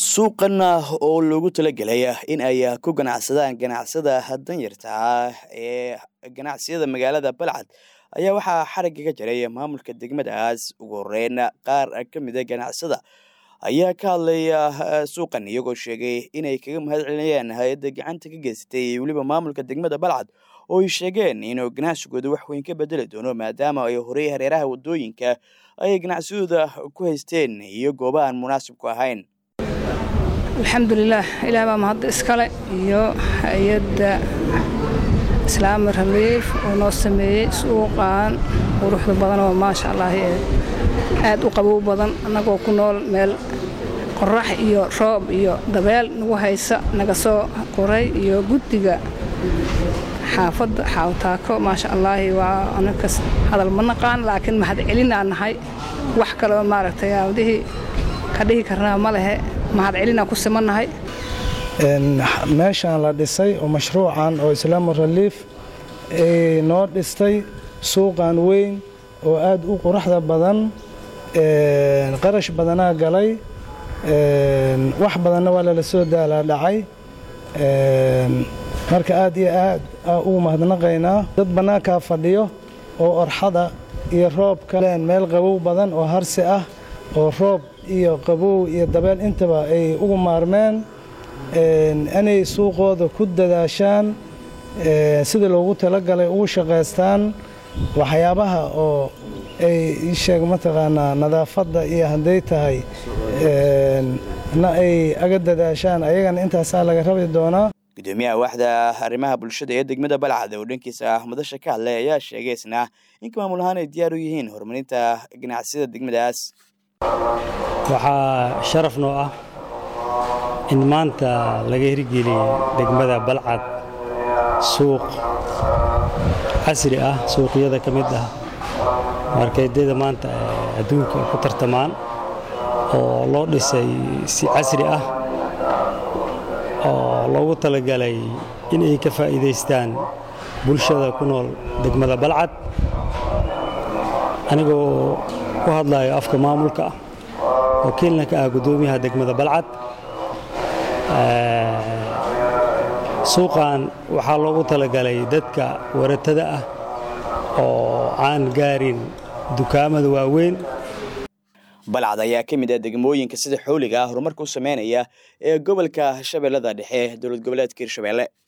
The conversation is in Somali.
suuqan oo loogu talagelay in ay ku ganacsadaan ganacsada danyarta ah ee ganacsiyada magaalada balcad ayaa waxaa xarigga ka jiray maamulka degmadaas ugu horeyn qaar ka mida ganacsada ayaa ka hadlaya suuqan iyagoo sheegay inay kaga mahad celinayaan hay-adda gacanta ka geysatay iyo weliba maamulka degmada balcad oo ay sheegeen inuu ganacsigooda wax weyn ka bedeli doono maadaama ay horey hareeraha wadooyinka ay ganacsadooda ku haysteen iyo gooba aan munaasib ku ahayn alxamdulilaah ilaah baa mahadda iskale iyo hay-adda islaami reliif oo noo sameeyey suuqan quruxda badan oo maasha allah ee aad u qabow badan annagoo ku nool meel qorax iyo roob iyo dabeel nagu haysa naga soo qoray iyo guddiga xaafadda xaawtaako maasha allaahi waa anakas hadal ma naqaan laakiin mahad celinaa nahay wax kaleo maaragtay aadihii ka dhihi karnaa ma lehe mahad celinaa ku simannahay meeshaan la dhisay oo mashruucan oo islaamu reliif noo dhistay suuqan weyn oo aad u quruxda badan qarash badanaa galay wax badanna waa lala soo daalaa dhacay marka aad iyo aad ugu mahadnaqaynaa dad bannaankaa fadhiyo oo orxada iyo roobka meel qabow badan oo harsi ah oo roob iyo qabow iyo dabeel intaba ay ugu maarmeen inay suuqooda ku dadaashaan sidii loogu talagalay ugu shaqaystaan waxyaabaha oo ay isheeg mataqaanaa nadaafadda iyo hadday tahay na ay aga dadaashaan ayagana intaasaa laga rabi doonaa gudoomiyaha waaxda arrimaha bulshada ee degmada balcad oo dhankiisa madasha ka hadlay ayaa sheegay isna inka maamul ahaan ay diyaar u yihiin horumarinta ganacsiyada degmadaas waxaa sharaf noo ah in maanta laga hirgeliyey degmada balcad suuq casri ah suuqyada ka mid ah markeedyada maanta adduunka ku tartamaan oo loo dhisay si casri ah oo loogu talagalay in ay ka faa'iidaystaan bulshada ku nool degmada balcad anigoo ku hadlayo afka maamulka ah wakiilna ka ah guddoomiyaha degmada balcad suuqan waxaa loogu talagalay dadka waratada ah oo aan gaarin dukaamada waaweyn balcad ayaa ka mid ah degmooyinka sida xooliga horumarka u sameynaya ee gobolka shabeellada dhexe dowlad goboleedka hirshabeelle